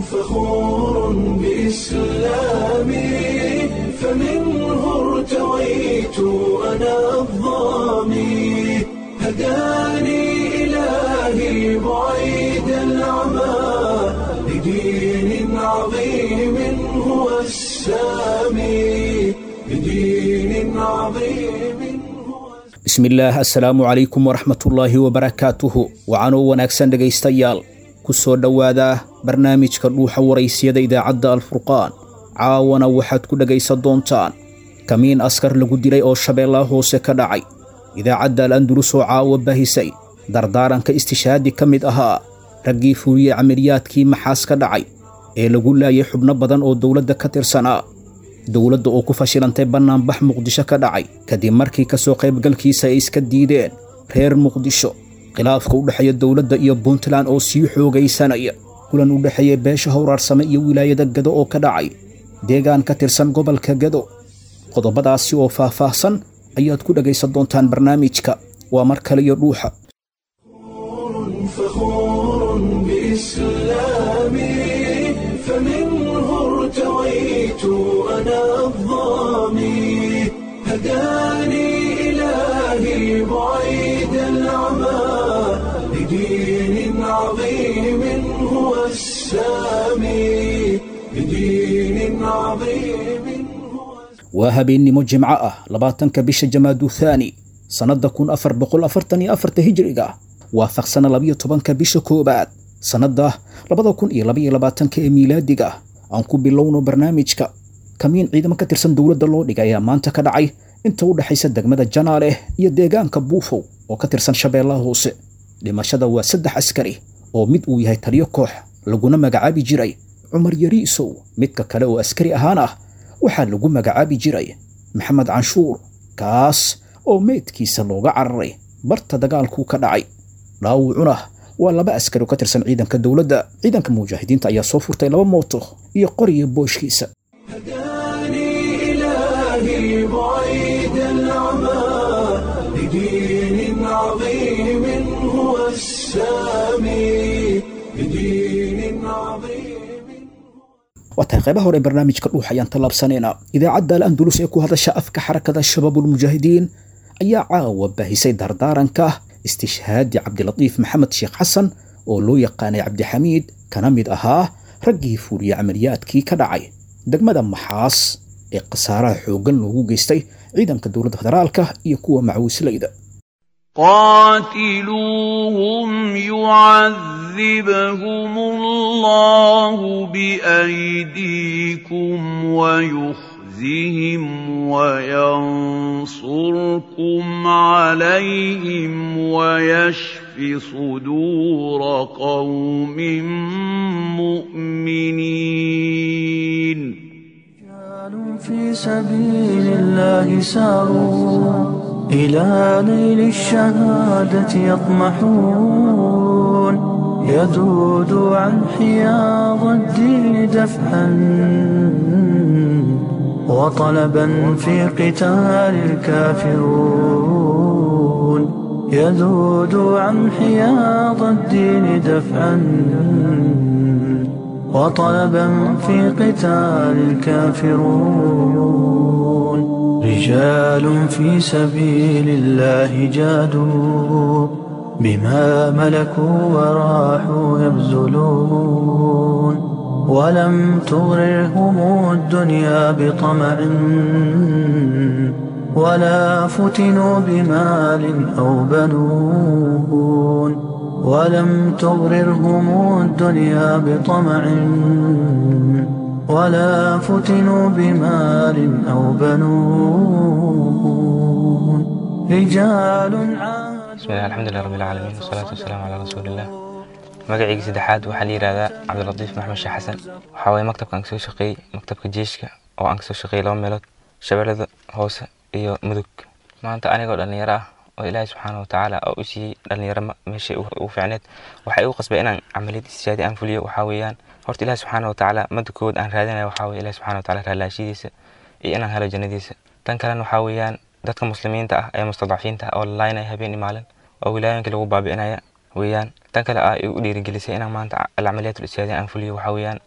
فخور بإسلامي فمنه ارتويت أنا الضامي هداني إلهي بعيد العمى لدين عظيم هو السامي لدين عظيم هو bismillaah assalaamu calaykum waraxmatullaahi wabarakaatuhu wacanoo wanaagsan dhegaystayaal ku soo dhowaada barnaamijka dhuuxa waraysiyada idaacadda alfurqaan caawana waxaad ku dhegaysan doontaan kamiin askar lagu dilay oo shabeellaha hoose ka dhacay idaacadda al andulus oo caawa bahisay dardaaranka istishaadi ka mid ahaa raggii fuuliyey camaliyaadkii maxaas ka dhacay ee lagu laayay xubno badan oo dowladda ka tirsanaa dowladda oo ku fashilantay bannaanbax muqdisho ka dhacay kadib markii ka soo qaybgalkiisa ay iska diideen reer muqdisho khilaafka u dhexeeya dowladda iyo puntland oo sii xoogaysanaya kulan u dhexeeya beesha howraarsame iyo wilaayada gado oo ka dhacay deegaan ka tirsan gobolka gado qodobadaasi oo faah-faahsan ayaad ku dhegaysan doontaan barnaamijka waa mar kale iyo dhuuxa فخور بإسلامي فمنه ارتويت أنا الضامي هداني إلهي بعيد العمى لدين عظيم هو السامي لدين عظيم هو waa habeennimo jimco ah labaatanka bisha jamaadu thaani sannadda kun afar boqol afartan iyo afarta hijriga waafaqsana labiyo tobanka bisha koowaad sannadda labada kun iyo labaiyo labaatanka ee miilaadiga aan ku bilowno barnaamijka kamiin ciidamo ka tirsan dowladda loo dhigay ayaa maanta ka dhacay inta u dhexaysa degmada janaale iyo deegaanka buufow oo ka tirsan shabeellaha hoose dhimashada waa saddex askari oo mid uu yahay taliyo koox laguna magacaabi jiray cumar yariisow midka kale oo askari ahaan ah waxaa lagu magacaabi jiray maxamed canshuur kaas oo meydkiisa looga cararay barta dagaalkuu ka dhacay dhaawucuna waa laba askari oo ka tirsan ciidanka dowladda ciidanka mujaahidiinta ayaa soo furtay laba mooto iyo qoriya booshkiisa هداني إلهي بعيد العمى لدين عظيم هو السامي لدين عظيم waa tahay qaybaha hore ee barnaamijka dhuux ayaan tallaabsanaynaa idaacadda al andulus ee ku hadasha afka xarakada shabaabulmujaahidiin ayaa caawa baahisay dardaaranka istishhaadi cabdilatiif maxamed sheekh xasan oo loo yaqaanay cabdixamiid kana mid ahaa raggii fuuliyey camaliyaadkii ka dhacay degmada maxaas ee khasaaraha xooggan loogu geystay ciidanka dowladda federaalka iyo kuwa macawislayda قاتلوهم يعذبهم الله بأيديكم ويخزهم وينصركم عليهم ويشف صدور قوم مؤمنين رجال في سبيل الله ساروا إلى نيل الشهادة يطمحون يذود عن حياض الدين دفعا وطلبا في قتال الكافرون يذود عن حياض الدين دفعا وطلبا في قتال الكافرون رجال في سبيل الله جادوا بما ملكوا وراحوا يبذلون ولم تغررهم الدنيا بطمع ولا فتنوا بمال أو بنون ولم تغررهم الدنيا بطمع ولا فتنوا بمال أو بنون رجال عاد bismillahi alxamdulilah rabbi alcaalamiin wasalaatu wasalaamu calaa rasuuliillah magacayga saddexaad waxaa la yidhahdaa cabdilatiif maxmed sheekh xasan waxaa waye maktabka aan kasoo shaqeeyey maktabka jeeshka oo aan kasoo shaqeeyey laba meelood shabeellada hoose iyo mudug maanta anigoo dhallinyaro ah oo ilaahay subxaana watacaala oo u siiyey dhallinyaro meeshay ugu fiicneed waxay igu qasbay inaan camaliyad istijaadi aan fuliyo waxaa weeyaan horta ilaahi subxaana watacaala madda koowaad aan raadinaya waxaa weye ilahi subxana wataala raalaashidiisa iyo inaan helo jannadiisa tan kalena waxaa weeyaan dadka muslimiinta ah ee mustadcafiinta ah oo la laynaya habeen iyo maalin oo wilaayooyinka lagu baabi'inaya weeyaan tan kale ah ay u dhiirigelisay inaan maanta alcamaliyaat ulistiyaadi aan fuliyo waxaa weeyaan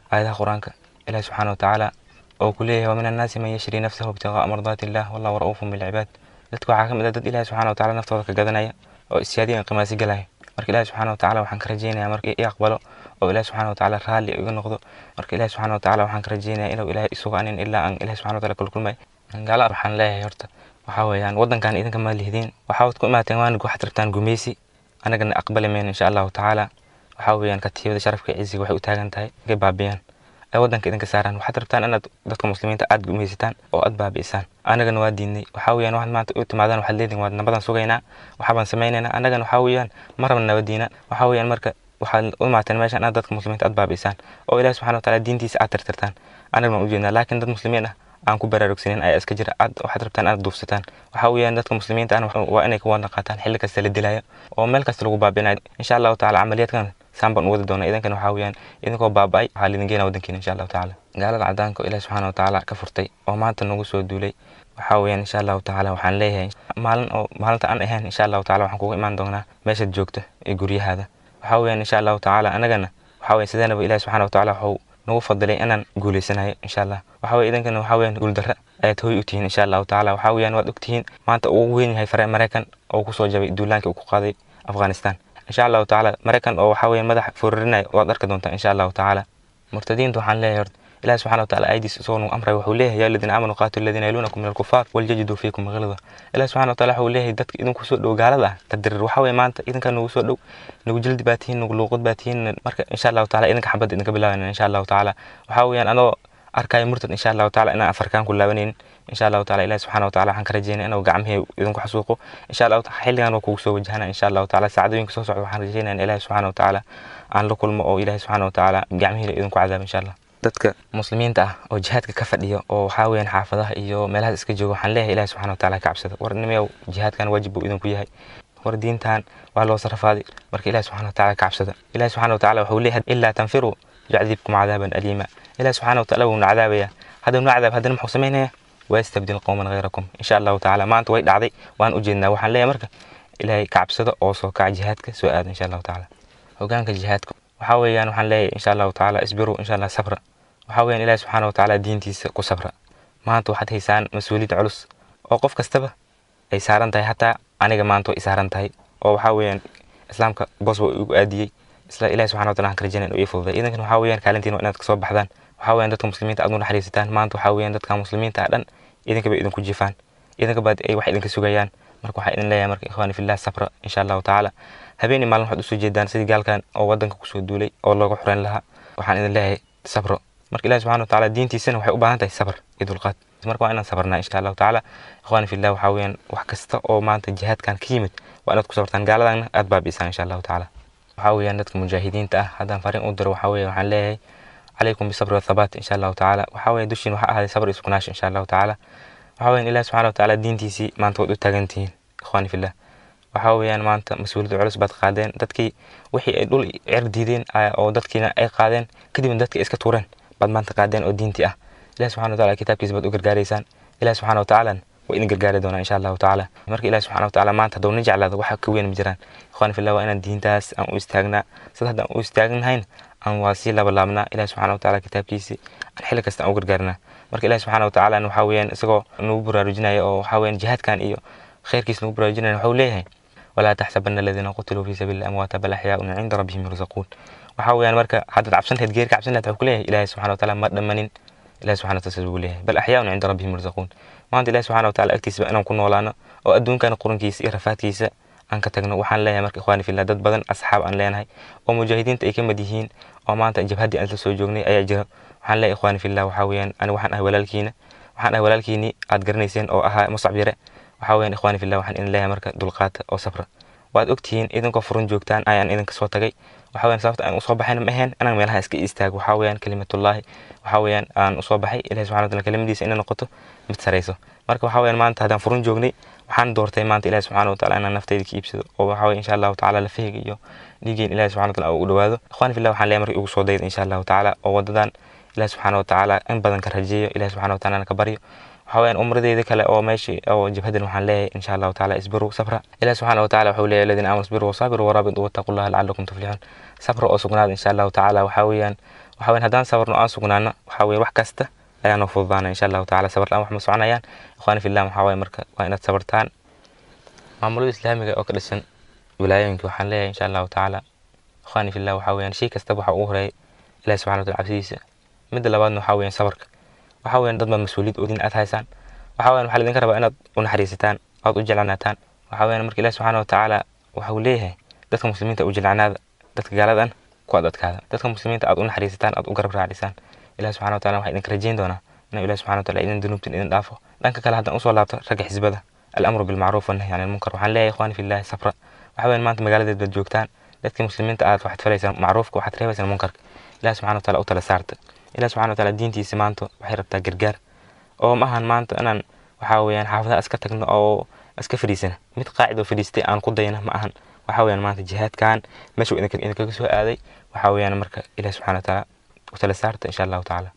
aayadaha qur-aanka ilahi subxaana watacaala oo ku leeyahay wamin annaasi man yashri nafsahu ibtiqaa'a mardaati illah wallahu ra'uufun bilcibaad dadka waxaa ka mid ah dad ilahi subxana watacaala naftooda ka gadanaya oo isyaadiyan qimaasi galaya marka ilahi subxana watacaala waxaan ka rajeynayaa marka i aqbalo oo ilahi subxana watacaala raalli iga noqdo marka ilahi subxana watacaala waxaan ka rajeynayaa inuu ilahi isugu anin ilaa aan ilahi subxana wataala kulkulmay gaala waxaan leeyahay horta waxaa weeyaan waddankan idinka ma lihdin waxaad ku imaateen waana waxaad rabtaan gumeysi anagana aqbali mayno insha allahu tacaala waxaa weeyaan katiibada sharafka ciziga waxay u taagan tahay inay baabiyaan ay waddanka idinka saaraan waxaad rabtaan inaad dadka muslimiinta aad gumeysataan oo aad baabi'isaan anagana waa diidnay waxaa weeyaan waxaad maanta u timaadaan waxaad leedihin waad nabadan sugaynaa waxaabaan samaynaynaa anagana waxaa weeyaan ma rabna nabadiina waxaa weeyaan marka waxaad u imaateen meeshan inaad dadka muslimiinta aad baabi'isaan oo ilahi subxana wataala diintiisa aad tirtirtaan anagana waan ujeednaa laakiin dad muslimiin ah aan ku baraarugsanin ayaa iska jira aad waxaad rabtaan inaad duufsataan waxaa weeyaan dadka muslimiinta ahna waa inay ka wada qaataan xilli kasta la dilayo oo meel kasta lagu baabinayo insha allahu tacaala camaliyaadkan saan baan u wadi doonaa idinkana waxaa weeyaan idinkoo baaba'ay waxaa lidin geena waddankiina insha allahu tacaala gaalada cadaanka oo ilahi subxaana watacaala ka furtay oo maanta nagu soo duulay waxaa weeyaan insha allahu tacaala waxaan leeyahay maalin oo maalinta aan ahayn insha allahu tacaala waxaan kugu imaan doonaa meeshaad joogto ee guryahaada waxaa weeyaan insha allahu tacaala anagana waxaa weeyaan sideenaba ilahi subxaana watacaala waxuu nagu fadilay inaan guuleysanayo insha allah waxaa weye idinkana waxaa weeyaan guuldarra ayaad hooy u tihiin insha allahu tacaala waxaa weeyaan waad ogtihiin maanta uu weyn yahay fare maraykan oo kusoo jabay duulaankii uu ku qaaday afghanistan insha allahu tacaala maraykan oo waxaa weeyaan madaxa foorarinaya waad arki doontaa insha allahu tacaala murtadiinta waxaan leeyahay horta ilahi subxana wataala aydiis isagoo nagu amray wuxuu leeyahay yaa aladiina aamanuu qaatilu aladiina yaluunakum min alkufaar waljajiduu fiikum gilda ilahi subxana wataala wuxuu leeyahay dadka idinku soo dhow gaalada ah tadirir waxaa weye maanta idinkaa nagu soo dhow nagu jildi baa tihiin nagu luuqad baa tihiin marka insha allahu taala idinka xabadda idinka bilaabayna insha allahu tacaala waxaa weeyaan anoo arkaayo murtad insha allahu taala inaan afarkaan ku laabanaynin insha allahu taala ilahi subxana wataala waxaan ka rajeynaya inuu gacmihii idinku xasuuqo insha allahu taala xilligan waa kugu soo wajahana insha allahu taala saacadooyinka soo socda waxaan rajeynaya in ilahi subxana wataala aan la kulmo oo ilahi subxana wataala gacmihii idinku cadaabo insha allah dadka muslimiinta ah oo jihaadka ka fadhiyo oo waxaa weeyaan xaafadaha iyo meelahaas iska jooga waxaan leeyahay ilahi subxana wataala ka cabsada war nimayow jihaadkan waajib buu idinku yahay war diintan waa loo sarafaaday marka ilahi subxana wataala ka cabsada ilahi subxana wataala wuxuu leeyahay ilaa tanfiruu yucdibkum cadaaban aliima ilahi subxana wataala wuu na cadaabaya hadduu na cadaab haddana muxuu samaynaya waastabdil qowman hayrakum insha allahu tacaala maanta way dhacday waan ujeednaa waxaan leeyahay marka ilaahay ka cabsada oo soo kaca jihaadka soo aada insha allahu tacaala hogaanka jihaadka waxaa weeyaan waxaan leeyahay insha allahu tacaala isbiru insha allah sabra waxaa weeyaan ilahi subxaana watacaala diintiisa ku sabra maanta waxaad haysaan mas-uuliyad culus oo qof kastaba ay saaran tahay hataa aniga maanta way saaran tahay oo waxaa weeyaan islaamka boos waa igu aadiyey isla ilahi subxana wataala waxaan ka rajeynaya inuu ii fududay idinkana waxaa weeyaan kaalintiin waa inaad kasoo baxdaan waxaa weeyaan dadka muslimiinta aad u naxariisataan maanta waxaa weeyaan dadka muslimiinta ah dhan idinka bay idinku jifaan idinka baad ay wax idinka sugayaan marka waxaa idin leeyahay marka ikhwaani fillah sabra insha allahu tacaala habeenii maalin waxaad usoo jeedaan sidii gaalkan oo wadanka kusoo duulay oo looga xureyn lahaa waxaan idin leeyahay sabro marka ilahi subxana watacaala diintiisana waxay u baahan tahay sabr iyo dulqaad marka waa inaan sabarnaa insha allahu tacaala ikhwaani fillah waxaa weeyaan wax kasta oo maanta jihaadkan ka yimid waa inaad ku sabartaan gaaladana aad baabi'isaan insha allahu tacaala waxaa weeyaan dadka mujaahidiinta ah haddaan fariin u diro waxaa weeye waxaan leeyahay عليكم بالصبر والثبات إن شاء الله تعالى وحاول دوشين وحق هذا صبر يسكناش إن شاء الله تعالى وحاول إن الله سبحانه وتعالى دين تيسي ما أنت ودو تاجنتين إخواني في الله وحاول يعني ما أنت مسؤولية علوس بعد قادين دتكي وحي دول عرديدين أو دتكينا أي قادين كدي من دتكي إسكا تورن بعد ما أنت قادين أو دين تي الله سبحانه وتعالى كتاب كيس بدو قرقاريسان الله سبحانه وتعالى وإن قرقاري دونا إن شاء الله تعالى مرك الله سبحانه وتعالى ما أنت دون نجعل هذا وحا كوين مجران إخواني في الله وإن الدين تاس أم استاغنا سيدا أم استاغنا هين aan waa sii labalaabnaa ilahi subxana wataala kitaabkiisii aan xilli kasta aan u gargaarnaa marka ilahi subxana watacaala waxaa weeyaan isagoo nagu baraarujinaya oo waxaa weeyaan jihaadkan iyo khayrkiis nagu baraarujinaya waxuu leeyahay walaa taxsabana aladiina qutiluu fii sabiili amwaata bal axyaaun cinda rabbihim yurzaquun waxaa weeyaan marka haddaad cabsan lahayd geeri ka cabsan lahayd wuxuu ku leeyahay ilahi subxana wataala ma dhammanin ilahi subxana wataala buu leeyahay bal axyaaun cinda rabbihim yurzaquun maanta ilahi subxana wataala agtiisaba inaan ku noolaano oo adduunkana qurankiisa iyo rafaadkiisa aan ka tagno waxaan leeyahay marka ikhwaani fillah dad badan asxaab aan leenahay oo mujaahidiinta ay ka mid yihiin oo maanta jabhaddii aan la soo joognay ayaa jira waxaan leeyahay ikhwaani fillah waxaa weeyaan ani waxaan ahay walaalkiina waxaan ahay walaalkiini aad garanayseen oo ahaa muscab yare waxaa weeyaan ikhwaani fillah waxaan idin leeyahay marka dulqaata oo sabra waad ogtihiin idinkoo furun joogtaan ayaan idinka soo tagay waxaa weeyaan sababta aan usoo baxayna ma ahayn inaan meelaha iska istaago waxaa weeyaan kelimatullaahi waxaa weeyaan aan usoo baxay ilahi subxana wataala kelimadiisa inay noqoto mid sarayso marka waxaa weeyaan maanta haddaan furun joognay waxaan doortay maanta ilahi subxana wataala inaan naftayda ka iibsado oo waxaa weye insha allahu tacaala lafahayga iyo dhiigeen ilahi subxana wataala u dhawaado ikhwani fillah waxaan leeyahay marka igu soo dayda insha allahu tacaala oo wadadan ilahi subxana watacaala in badan ka rajeeyo ilahi subxana wataala ka baryo waxaa weyaan umradeeda kale oo meesha oo jabhadan waxaan leeyahay insha allahu tacaala isbiru sabra ilaah subxaana watacaala wuxuu leeyahay aladiina aamanu isbiru wasaabiru waraabitu wattaqullaha lacalakum tuflixuun sabra oo sugnaada insha allahu tacaala waxaa weeyaan waxaa weyan haddaan sabarno aan sugnaano waxaa weeye wax kasta ayaa noo fududaana insha allahu tacaala sabar la-aan wax ma soconayaan ikhwaani fillah waxaa waaye marka waa inaad sabartaan maamulada islaamiga oo ka dhisan wilaayooyinka waxaan leeyahay insha allahu tacaala ikhwaani fillah waxaa weeyaan shay kastaba waxaa ugu horeeya ilahi subxana wataala cabsidiisa midda labaadna waxaa weeyaan sabarka waxaa weeyaan dad baad mas-uuliyad oodin aad haysaan waxaa weeyaan waxaa laidinka rabaa inaad u naxariisataan ood u jeclanaataan waxaa weeyaan marka ilahi subxaana watacaala waxa uu leeyahay dadka muslimiinta u jeclanaada dadka gaaladan ku adadkaada dadka muslimiinta aad u naxariisataan aad u garab raacisaan ilahi subxana wataala waxaa idinka rajeyn doonaa inuu ilahi subxana wataala idin dunuubtin idin dhaafo dhanka kale haddaan usoo laabto ragga xisbada alamru bilmacruuf wannahy can ilmunkar waxaan leeyahay ikhwaani fillahi sabra waxaa weeyaan maanta magaaladeed baad joogtaan dadkii muslimiinta aad waxaad falaysaan macruufka waxaad reebaysaan munkarka ilahi subxana wataala u tala saarta ilahi subxana wataala diintiisa maanta waxay rabtaa gargaar oo ma ahan maanta inaan waxaa weeyaan xaafadaha iska tagno oo iska fadhiisana mid qaacid oo fadhiistay aan ku dayna ma ahan waxaa weeyaan maanta jihaadkan meesha idinkaga soo aaday waxaa weeyaan marka ilahi subxana wataala u tala saarta insha allahu tacaala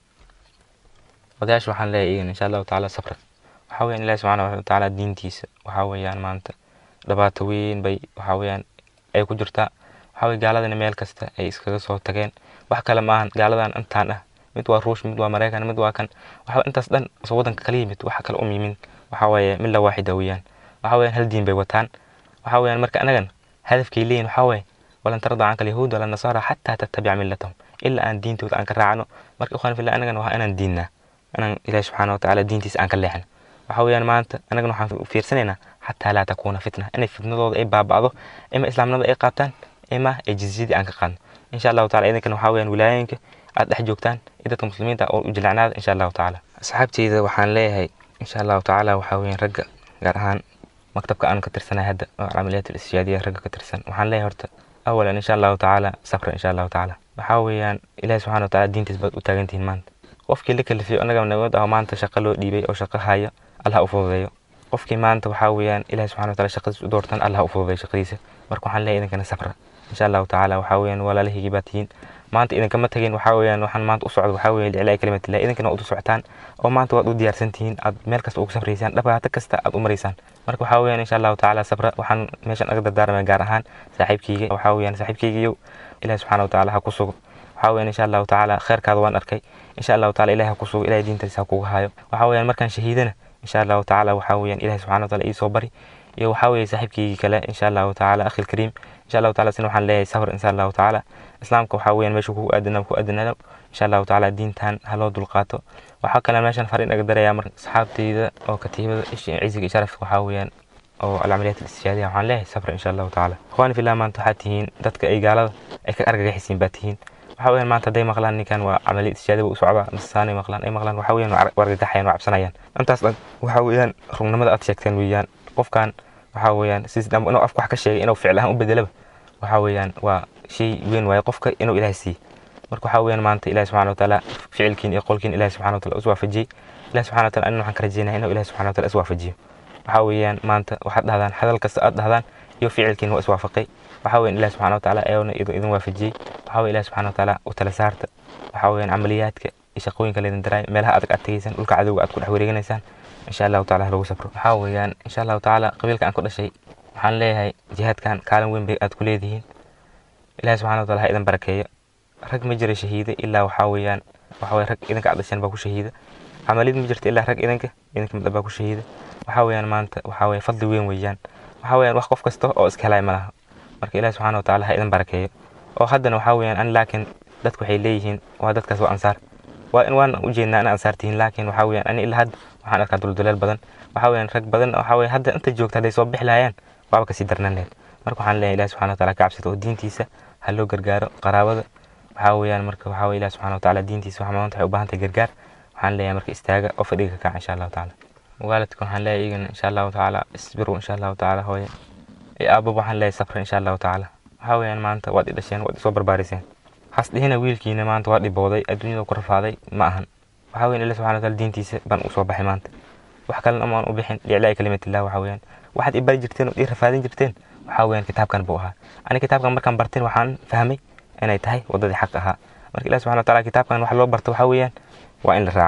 odayaasha waxaan leeyahay iyagan insha allahu tacaala sabra waxaa weeyaan ilahi subxaana watacaala diintiisa waxaa weeyaan maanta dhibaato weyn bay waxaa weeyaan ay ku jirtaa waxaa weye gaaladana meel kasta ay iskaga soo tageen wax kale maahan gaaladan intaan ah mid waa ruush mid waa maraykan mid waa kan waxaa intaas dhan soo wadanka kala yimid waxa kale um yimin waxaa weeye mid la waaxida weeyaan waxaa weeyaan hal diin bay wataan waxaa weeyaan marka anagan hadafkay leeyihin waxaa weeye walan tarda canka alyahuud wala nasaara xataa tattabica millatahum ilaa aan diintooda aan ka raacno marka ikhwan fillah anagan waa inaan diinnaa inaan ilaahi subxaana watacaala diintiisa aan ka leexno waxaa weeyaan maanta anagan waxaan fiirsanaynaa xataa laa takuuna fitna inay fitnadooda ay baaba'do ima islaamnimada ay qaabtaan ima ay jizyadii aan ka qaadno insha allahu tacala idinkana waxaa weeyaan wilaayooyinka aad dhex joogtaan iyo dadka muslimiinta oo u jilacnaada insha allahu tacaala asxaabteyda waxaan leeyahay insha allahu tacaala waxaa weeyaan ragga gaar ahaan maktabka aan ka tirsanahay hadda oo alcamaliyaat alishaadiya ragga ka tirsan waxaan leeyahay horta awalan insha allahu tacaala sabra insha allahu tacaala waxaa weeyaan ilahi subxana wataala diintiis baad u taagantihiin maanta qofkii la kalifiyo anaga nabad ah maanta shaqo loo dhiibay oo shaqo haya allah u fududeeyo qofkii maanta waxaa weeyaan ilahi subxana wataala shaqadiis u doortan allah u fududeeyo shaqadiisa marka waxaan leeyahay idinkana sabra insha allahu tacaala waxaa weeyaan walaalahaygi baa tihiin maanta idinkama tagin waxaa weeyaan waxaan maanta u socdo waxaa weeye liclaa kalimatillah idinkana waad u socotaan oo maanta waad u diyaarsan tihiin aad meel kasta ugu safraysaan dhibaato kasta aad u maraysaan marka waxaa weeyaan insha allahu tacaala sabra waxaan meeshan aga dardaarmaya gaar ahaan saaxiibkeyga waxaa weeyaan saaxiibkeygiyow ilahi subxaana watacaala ha ku sugo waxaa weeyaan insha allahu tacaala kheerkaada waan arkay insha allahu tacaala ilahi ha ku sugo ilahi diintiisa ha kugu hayo waxaa weeyaan markaan shahiidana insha allahu tacaala waxaa weeyaan ilahi subxana wataala ii soo bari iyo waxaa weeye saaxiibkeygii kale insha allahu tacaala akhi lkariim insha allahu taala sina waxaan leeyahay sabr insha allahu tacaala islaamka waxaa weeyaan meesha kugu aadana ku aadanaado insha allahu tacaala diintan ha loo dulqaato waxaa kale meeshan fariin aga daraya marka asxaabteyda oo katiibada ciziga iyo sharafka waxaa weeyaan oo alcamaliyaat alistishaadiya waxaan leeyahay sabr insha allahu tacaala ikhwaani fillah maanta waxaad tihiin dadka ay gaalada ay ka argagaxisiin baa tihiin waxaa weeyaan maanta hadday maqlaan ninkan waa camaliya istishaadiya u socdaa masaanay maqlaan ay maqlaan waxaa weeyaan waa argagaxayaan waa cabsanayaan intaas dhan waxaa weeyaan rugnimada aad sheegteen weeyaan qofkan waxaa weeyaan sis inuu afka wax ka sheegay inuu ficil ahaan u bedelaba waxaa weeyaan waa shay weyn waaye qofka inuu ilaahay siiye marka waxaa weeyaan maanta ilahi subxana wataala ficilkiin iyo qolkiin ilahi subxana wataala is waafajiyey ilahi subxana wataala anina waxaan ka rajeynaya inuu ilahi subxana wataala is waafajiyo waxaa weeyaan maanta waxaad dhahdaan hadal kasta aad dhahdaan iyo ficilkiin waa iswaafaqay waxaa weeyaan ilahi subxana wataala ayona idin waafajiyey waxaa weeye ilahi subxana wataala u tala saarta waxaa weeyaan camaliyaadka iyo shaqooyinka laydin daraay meelaha adag aad tegeysaan dhulka cadowga aad ku dhex wareeganaysaan insha allahu taala ha lagu sabro waxaa weeyaan insha allahu tacaala qabiilka aan ku dhashay waxaan leeyahay jihaadkan kaalin weyn bay aad ku leedihiin ilahi subxana wataala ha idin barakeeyo rag ma jira shahiida ilaa waxaa weeyaan waxaa weye rag idinka aad dhasheen baa ku shahiida camaliyad ma jirta ilaa rag idinka idinka mid baa ku shahiida waxaa weeyaan maanta waxaa weye fadli weyn weeyaan waxaa weeyaan wax qof kasta oo iska helay ma laha marka ilahi subxana wataala ha idin barakeeyo oo haddana waxaa weeyaan an laakiin dadku waxay leeyihiin waa dadkaas waa ansaar waa in waan u jeednaa in ansaar tihiin laakiin waxaa weeyaan ani ilaa hadda waxaan arkaa dulduleel badan waxaa weeyaan rag badan waxaa weeye hadda inta joogta hadday soo bixi lahayaan waaba kasii darnaan lahayd marka waxaan leeyahay ilahi subxana wataala ka cabsada oo diintiisa ha loo gargaaro qaraabada waxaa weeyaan marka waxaa weye ilahi subxana wataala diintiisa waxaa maanta waxay u baahan tahay gargaar waxaan leeyahay marka istaaga oo fadhiga ka kaca insha allahu tacaala waalidka waxaan leeyahay iyagana insha allahu tacaala isbiru insha allahu tacaala hooye iyo aababa waxaan leeyahay safra insha allahu tacaala waxaa weeyaan maanta waad i dhasheen waad isoo barbaariseen has dhihina wiilkiina maanta waa dhibooday adduunyada ku rafaaday ma ahan waxaa weyan ilahi subxana wataala diintiisa baan usoo baxay maanta wax kalena amaan u bixin liclaa'i kalimatillah waxaa weeyaan waxaad i bari jirteen oo ii rafaadin jirteen waxaa weeyaan kitaabkan buu ahaa ani kitaabkan markaan barteen waxaan fahmay inay tahay waddadii xaq ahaa marka ilahi subxana wataala kitaabkan wax loo barto waxaa weeyaan waa in la raaca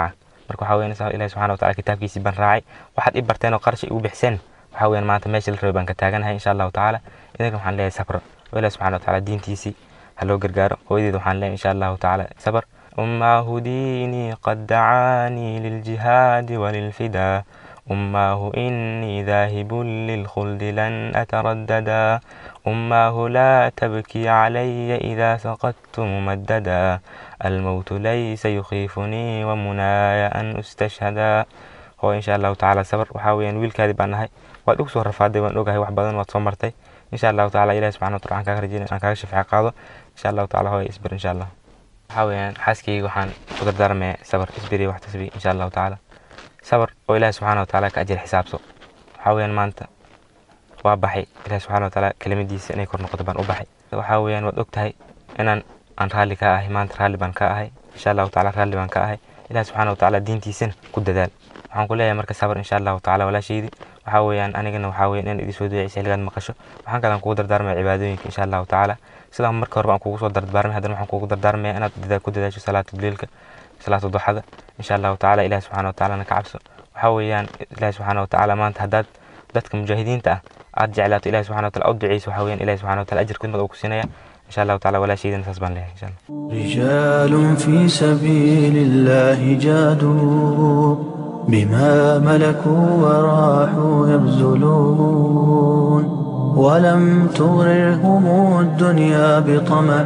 marka waxaa weeyaan ilahi subxana wataala kitaabkiisii baan raacay waxaad i barteen oo qarash igu bixiseen waxaa weeyaan maanta meesha la rabay baan ka taaganahay insha allahu tacaala idinka waxaan leeyahay sabra oo ilahi subxana wataala diintiisii ha loo gargaaro hooyadeed waxaan leeyahay insha allahu tacaala sabr أماه ديني قد دعاني للجهاد وللفدا أماه إني ذاهب للخلد لن أترددا أماه لا تبكي علي إذا سقطت ممددا الموت ليس يخيفني ومناي أن أستشهدا هو إن شاء الله تعالى صبر وحاوي أن ويل كاذب عنها waad ugu soo rafaaday waan ogahay wax badan waad soo martay insha allahu taala ilahi subxana wataala aan kaaga rajeyna aan kaaga shafeec qaado insha allahu taala hooya isbir insha allah waxaa weeyaan xaaskayga waxaan u dardaarmaya sabar isbiri wax tasbi insha allahu tacaala sabar oo ilaahi subxaana wataala ka ajir xisaabso waxaa weeyaan maanta waa baxay ilaahi subxaana wataala kelimadiisa inay kor noqoto baan u baxay waxaa weeyaan waad og tahay inaan aan raalli ka ahay maanta raalli baan ka ahay insha allahu taala raalli baan ka ahay ilaahi subxaana wataala diintiisana ku dadaal waxaan ku leeyahay marka sabar insha allahu taala walaashaydi waxaa weeyaan anigana waxaa weeyaan in idin soo duceysa xilligaad maqasho waxaan kalan kugu dardaarmaya cibaadooyinka insha allahu tacaala sidaan marka horeba aan kugu soo dardaarmay haddana waxaan kugu dardaarmaya inaad dadaal ku dadaasho salaatu leilka salaatu duxada insha allahu tacaala ilahi subxaana watacaalana ka cabso waxaa weeyaan ilahi subxaana watacaala maanta haddaad dadka mujaahidiinta ah aad jeclaato ilahi subxana wataala u duceyso waxaa weeyaan ilahi subxana wataala ajir khidmad uu ku siinaya insha allahu tacaala walaashaydana saas baan leeyahay insha allah رجال في سبيل الله جادوا بما ملكوا وراحوا يبذلون ولم تغررهم الدنيا بطمع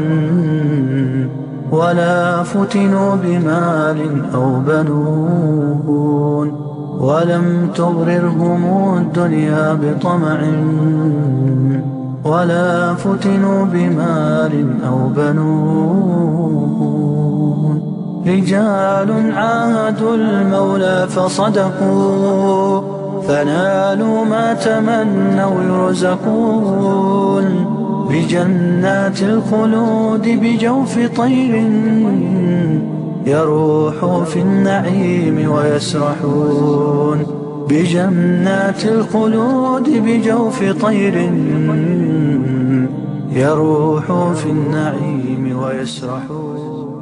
ولا فتنوا بمال أو بنون ولم تغررهم الدنيا بطمع ولا فتنوا بمال أو بنون رجال عاهدوا المولى فصدقوا فنالوا ما تمنوا يرزقون بجنات الخلود بجوف طير يروح في النعيم ويسرحون بجنات الخلود بجوف طير يروح في النعيم ويسرحون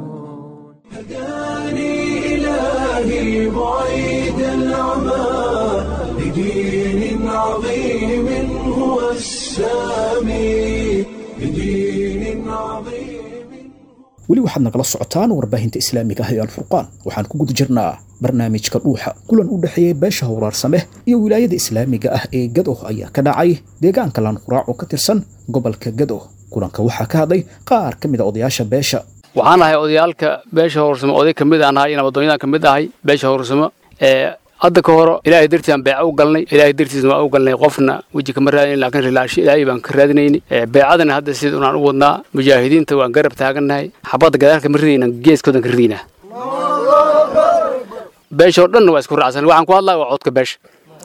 هداني إلهي بعيد العمى لدين عظيم هو السامي لدين عظيم weli waxaad nagala socotaan warbaahinta islaamiga ah ee alfurqaan waxaan ku guda jirnaa barnaamijka dhuuxa kulan u dhexeeyey beesha howraarsame iyo wilaayada islaamiga ah ee gado ayaa ka dhacay deegaanka laanquraac oo ka tirsan gobolka gado kulanka waxaa ka hadlay qaar ka mid a odayaasha beesha waxaan ahay odayaalka beesha howrsamo oday ka mid aan ahay nabadoonyadan ka mid ahay beesha howrsamo ee hadda ka horo ilaahay dartiis aan beeca u galnay ilaahay dartiisna waa u galnay qofna weji kama raadinayn laakiin rilaashi ilaahay baan ka raadinayni beecadana hadda sida unaan u wadnaa mujaahidiinta waan garab taagannahay xabadda gadaalka ma ridayna geeskoodan ka ridaynaa beesha oo dhanna waa isku raacsan waxaan ku hadlaya waa codka beesha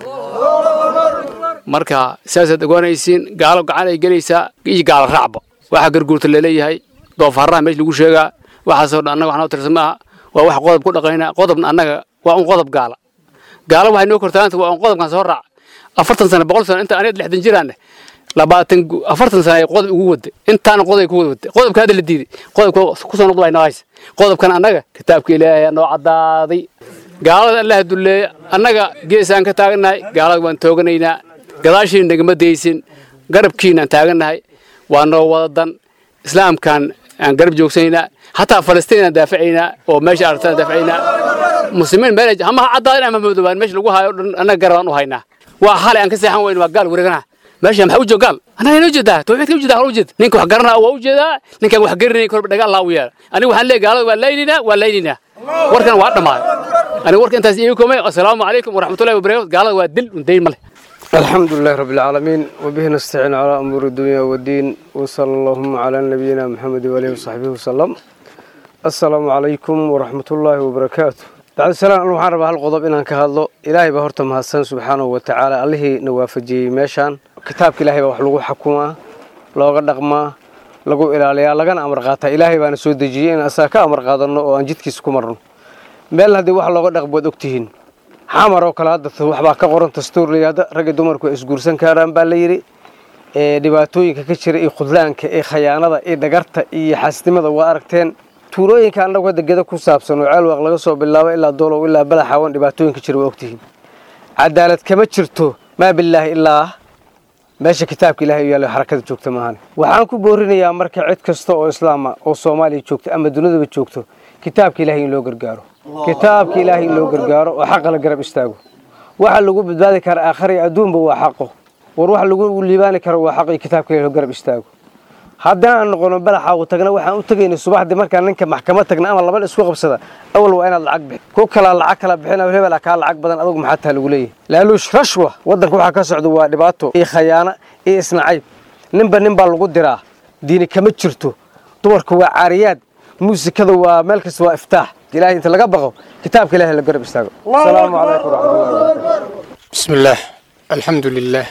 marka saasaad ogaanaysiin gaalo gacan ay gelaysaa iyo gaalo raacba waxaa garguurta laleeyahay doofaaraha meesha lagu sheegaa waxaasoo dhan annaga waxnoo tirsan maaha waa wax qodob ku dhaqaynaa qodobna annaga waa un qodob gaala gaalo waxay noo kortaanta waa un qodobkan soo raac afartan sano boqol sano inta aniga lixdan jiraanne labaatan afartan sano ay qodob ugu waday intaana qodob ku waday qodobka hadda la diiday qodobka kusoo noqdo noo haysa qodobkan annaga kitaabka ilaahay noo caddaaday gaalada allah dulleeya annaga geesaan ka taagannahay gaalada waan tooganaynaa gadaashiina nagama daysin garabkiinaan taagannahay waa noo wada dan islaamkan aan garab joogsanaynaa hataa falastiin aan daafacaynaa oo meesha aragtaan daafacaynaa muslimiin meel ama ha caddaadin ama madoobaan meesha lagu hayo dhan annaga garabaan u haynaa waa xalay aan ka seexan weyn waa gaal wareeganaha meesha maxaa u jooga gaal annaga inoo jeedaa tawxiidka u jeedaa hal u jeed ninka wax garanaa waa u jeedaa ninkaan wax garanayn korba dhaga allah u yeela aniga waxaan leeyahay gaalada waa layninaa waa layninaa warkan waa dhammaaday aniga warka intaas iiga komay assalaamu calaykum waraxmatullahi wabarakatu gaalada waa dil un dayn ma leh الحمد لله رب العالمين وبه نستعين على أمور الدنيا والدين وصلى اللهم على نبينا محمد وآله وصحبه وسلم السلام عليكم ورحمة الله وبركاته بعد السلام أنا waxaan rabaa hal qodob inaan ka hadlo ilaahay baa horta mahadsan subxaanahu wa tacaala allihii na waafajiyey meeshaan kitaabka ilaahay baa wax lagu xukumaa looga dhaqmaa lagu ilaaliyaa lagana amar qaataa ilaahay baana soo dejiyey in asaga ka amar qaadanno oo aan jidkiisa ku marno meel haddii wax looga dhaqmo waad ogtihiin xamar oo kale hadda waxbaa ka qoran dastuur layihahda ragga dumarku ay isguursan karaan baa la yidhi ee dhibaatooyinka ka jira iyo khudlaanka ee khayaanada iyo dhagarta iyo xaasnimada waa aragteen tuulooyinka annagu hadda geda ku saabsan oo ceelwaaq laga soo bilaabo ilaa doolow ilaa balaxawan dhibaatooyinka jira waa ogtihiin cadaalad kama jirto maa bilaahi ilaa meesha kitaabka ilahay u yaalla xarakada joogta maahan waxaan ku boorinayaa marka cid kasta oo islaama oo soomaaliya joogta ama dunidaba joogto kitaabka ilahay in loo gargaaro kitaabka ilaahay in loo gargaaro oo xaqa la garab istaago waxa lagu badbaadi kara aakhari adduunba waa xaqo war waxa lagu liibaani karo waa xaq iyo kitaabka ilahay loo garab istaago haddana aan noqono balaxa u tagna waxaan u tegaynay subaxdii markaan ninka maxkamad tagna ama laba isku qabsada awal waa inaad lacag bixi ku kalaa lacag kala bixina hebel kaa lacag badan adugu maxaa taa lagu leeyahay laaluush rashwa waddanka waxaa ka socda waa dhibaato iyo khayaano iyo isnacayb ninba nin baa lagu diraa diini kama jirto dumarku waa caariyaad muusikada waa meel kasta waa iftaax ilahay inta laga baqo kitaabka ilahay la garab istaago asalaamu calaykum waraxmatullahi بسم الله الحمد لله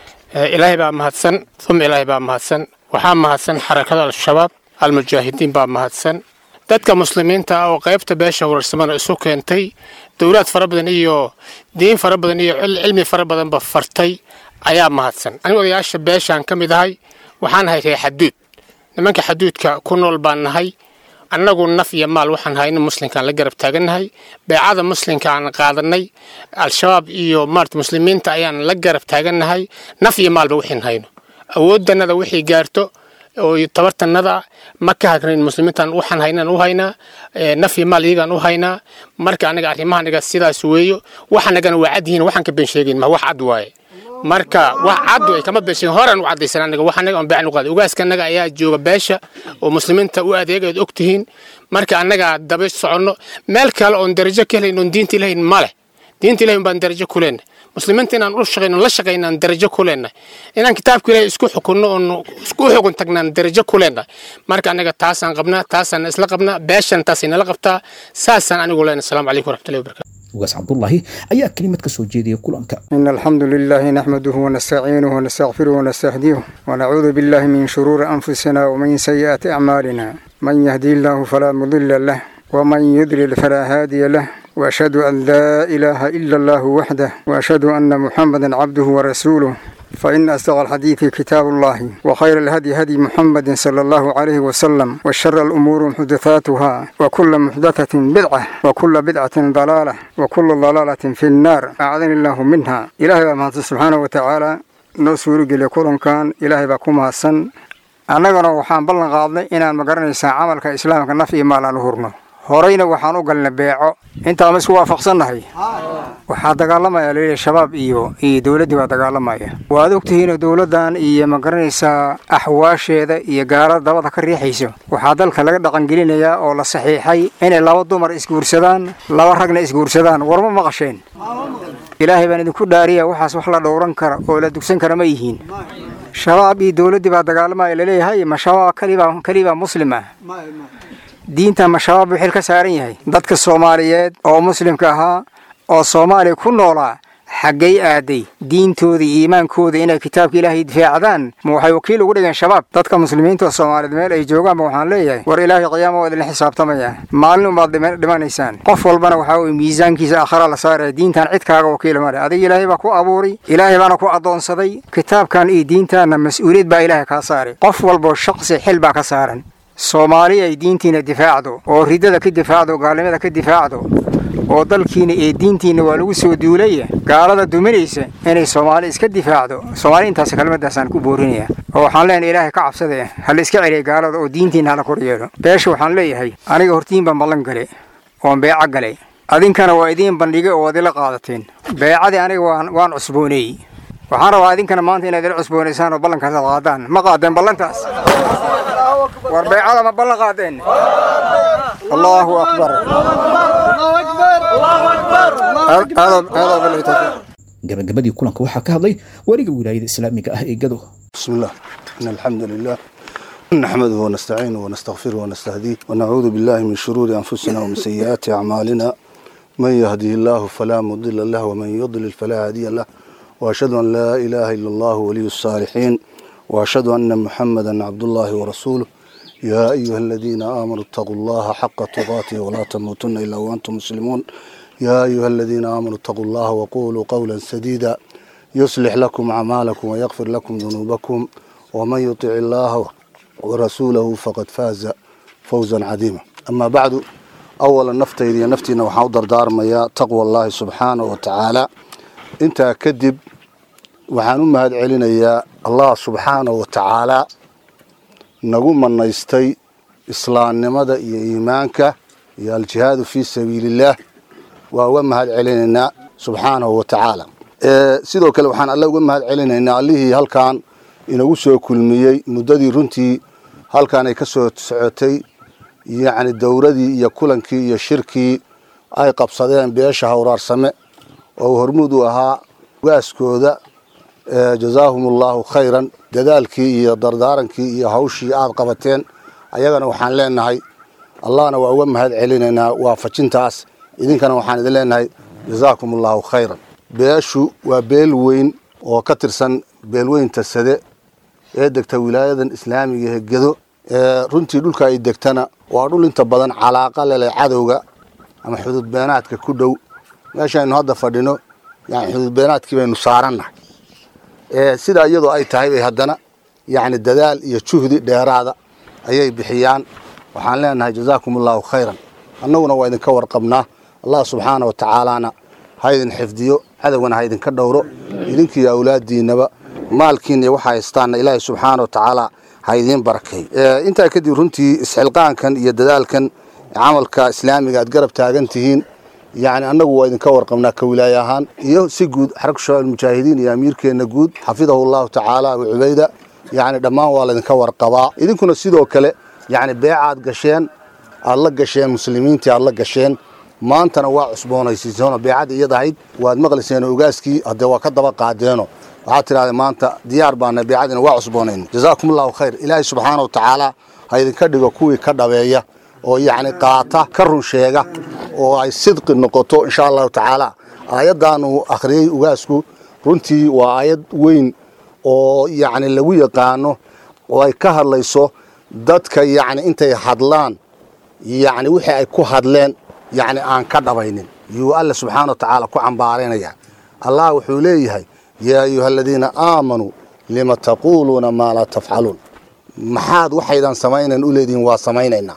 إلهي بقى مهدسن ثم إلهي بقى مهدسن waxaa mahadsan xarakada al-shabaab al-mujaahidiin baa mahadsan dadka muslimiinta ah oo qaybta beesha wararsamana isu keentay dowlaad fara badan iyo diin fara badan iyo cilmi fara badanba fartay ayaa mahadsan anigu odayaasha beeshaan ka mid ahay waxaan ahay reer xaduud nimanka xaduudka ku nool baan nahay annagu naf iyo maal waxaan hayno muslimkaan la garab taagannahay beecada muslimka aan qaadanay al-shabaab iyo maarta muslimiinta ayaan la garab taagannahay naf iyo maalba wixiin hayno awoodannada wixii gaarto oo tabartanada ma ka hagrayn muslimiintan waxaan haynaan u haynaa naf iyo maal iyagaan u haynaa marka anaga arrimahanaga sidaas weeyo waxanagana waa cad yihiin waxaan ka been sheegayn ma wax cad waaye marka wax cad way kama been sheegin horaan u caddaysan anaga waxanaga on beecan u qaaday ugaaskanaga ayaa jooga beesha oo muslimiinta u adeega ad og tihiin marka annaga daba soconno meel kale oon darajo ka helayn oon diinta ilahayn ma leh diinta ilahay baan darajo ku leenahay muslimiinta inaan u shaqayno la shaqayno aan darajo ku leenahay inaan kitaabka ilaahay isku xukunno oon isku xukun tagnaan darajo ku leenahay marka annaga taasaan qabnaa taasaan isla qabnaa beeshan taasay nala qabtaa saasaan anigu leenahay asalaamu calaykum waraxmatullahi wabarakatu ugaas cabdullaahi ayaa kelimad ka soo jeedaya kulanka إن الحمد لله نحمده ونستعينه ونستغفره ونستهديه ونعوذ بالله من شرور أنفسنا ومن سيئات أعمالنا من يهدي الله فلا مضل له ومن يضلل فلا هادي له وأشهد أن لا إله إلا الله وحده وأشهد أن محمدا عبده ورسوله فإن أصدق الحديث كتاب الله وخير الهدي هدي محمد صلى الله عليه وسلم وشر الأمور محدثاتها وكل محدثة بدعة وكل بدعة ضلالة وكل ضلالة في النار أعاذني الله منها إلهي بما سبحانه وتعالى noo suurogeliya kulankan ilaahay baa ku mahadsan annagana waxaan ballan qaadnay inaan magaranaysaa camalka islaamka naf iyo maal aan u hurno horeyna waxaan u galnay beeco intaan ma isku waafaqsannahay waxaa dagaalamaya laleeyahay shabaab iyo iyo dowladdii baa dagaalamaya waad ogtihiinoo dowladdan iyo magaranaysaa axwaasheeda iyo gaalada dabada ka riixayso waxaa dalka laga dhaqangelinayaa oo la saxiixay inay laba dumar isguursadaan laba ragna isguursadaan warma maqasheen ilaahay baan idinku dhaariya waxaas wax la dhowran kara oo la dugsan kara ma yihiin shabaab iyo dowladdii baa dagaalamaya laleeyahay ma shabaab kalibaa kalibaa muslim ah diinta ma shabaab buu xil ka saaran yahay dadka soomaaliyeed oo muslimka ahaa oo soomaaliya ku noolaa xaggay aaday diintooda iyo iimaankooda inay kitaabka ilaahay difaacdaan ma waxay wakiil ugu dhigeen shabaab dadka muslimiinta oo soomaaliyeed meel ay joogaanba waxaan leeyahay war ilaahay qiyaama waa idinla xisaabtamaya maalin umaad dhimanaysaan qof walbana waxaa weye miisaankiisa aakhara la saaraya diintan cid kaaga wakiila male adiga ilaahay baa ku abuuray ilaahay baana ku addoonsaday kitaabkan iyo diintaanna mas-uuliyad baa ilaahay kaa saaray qof walboo shaqsi xil baa ka saaran soomaali ay diintiina difaacdo oo ridada ka difaacdo gaalnimada ka difaacdo oo dalkiina iyo diintiina waa lagu soo duulaya gaalada duminaysa inay soomaali iska difaacdo soomaali intaas kelmadaasaan ku boorinaya oo waxaan leenahay ilaahay ka cabsade hala iska celiya gaalada oo diintiina hala kor yeelo beesha waxaan leeyahay aniga hortiin baan ballan gale oon beeco galay adinkana waa idiin bandhigay oo adila qaadateen beecadii aniga waan waan cusbooneeyey waxaan rabaa idinkana maanta inaad ila cusboonaysaan oo ballankaas aad qaadaan ma qaadeen ballantaas war beecada ma ballan qaadeen allahu akbar gabagabadii kulanka waxaa ka hadlay weliga wilaayada islaamiga ah ee gado بسم الله إن الحمد لله نحمده ونستعينه ونستغفره ونستهديه ونعوذ بالله من شرور أنفسنا ومن سيئات أعمالنا من يهده الله فلا مضل له ومن يضلل فلا هادي له وأشهد أن لا إله إلا الله ولي الصالحين وأشهد أن محمدا عبد الله ورسوله يا أيها الذين آمنوا اتقوا الله حق تقاته ولا تموتن إلا وأنتم مسلمون يا أيها الذين آمنوا اتقوا الله وقولوا قولا سديدا يصلح لكم أعمالكم ويغفر لكم ذنوبكم ومن يطع الله ورسوله فقد فاز فوزا عظيما amaa bacdu awalan naftayda iyo naftiina waxaan u dardaarmayaa taqwa allaahi subxaanahu wa tacaala intaa kadib waxaan u mahad celinayaa allah subxaanahu wa tacaalaa nagu manaystay islaamnimada iyo iimaanka iyo aljihaadu fii sabiilillaah waa uga mahad celinaynaa subxaanahu wa tacaala sidoo kale waxaan alle uga mahad celinaynaa allihii halkan inagu soo kulmiyey muddadii runtii halkan ay ka soo socotay yacni dowradii iyo kulankii iyo shirkii ay qabsadeen beesha hawraarsame oo hormuud u ahaa ugaaskooda jazaahum allahu khayran dadaalkii iyo dardaarankii iyo hawshii aada qabateen ayagana waxaan leenahay allahna waa uga mahad celinaynaa waafajintaas idinkana waxaan idin leenahay jazaakum allahu khayran beeshu waa beel weyn oo ka tirsan beelweynta sade ee degta wilaayadan islaamiga ee gedo runtii dhulka ay degtana waa dhul inta badan calaaqa leleh cadowga ama xuduud beenaadka ku dhow meeshaynu hadda fadhino yani xuduud beenaadkii baynu saarannahay sidaa iyadoo ay tahay bay haddana yani dadaal iyo juhdi dheeraada ayay bixiyaan waxaan leenahay jazaakum allahu khayran annaguna waa idinka warqabnaa allah subxaana wa tacaalana ha idin xifdiyo cadowgana ha idinka dhowro idinkiiyo awlaadiinaba maalkiina iyo waxa haystaanna ilaahay subxaana wa tacaala ha idiin barakeey intaa kadib runtii isxilqaankan iyo dadaalkan camalka islaamiga aad garab taagan tihiin yani annagu waa idinka warqabnaa ka wilaaye ahaan iyo si guud xarag shabaab mujaahidiin iyo amiirkeenna guud xafidahu allahu tacaala abu cubayda yani dhammaan waa laydinka warqabaa idinkuna sidoo kale yani beecaad gasheen aad la gasheen muslimiintii aad la gasheen maantana waa cusboonaysiiseenoo beecadii iyad ahayd waad maqlayseen ogaaskii haddee waa ka daba qaadeeno waxaad tidhahdeen maanta diyaar baana beecadiina waa cusboonayn jazaakum allahu khayr ilaahay subxaana wa tacaala ha idinka dhigo kuwii ka dhabeeya oo yacni qaata ka run sheega oo ay sidqi noqoto insha allahu tacaala aayaddaanu akhriyey ugaasku runtii waa aayad weyn oo yacni lagu yaqaano oo ay ka hadlayso dadka yacni intay hadlaan yacni wixii ay ku hadleen yacni aan ka dhabaynin yuu alle subxaana wa tacaala ku cambaaraynaya allah wuxuu leeyahay yaa ayuha aladiina aamanuu lima taquuluuna maa laa tafcaluun maxaad waxaydan samaynayn u leedihiin waa samaynaynaa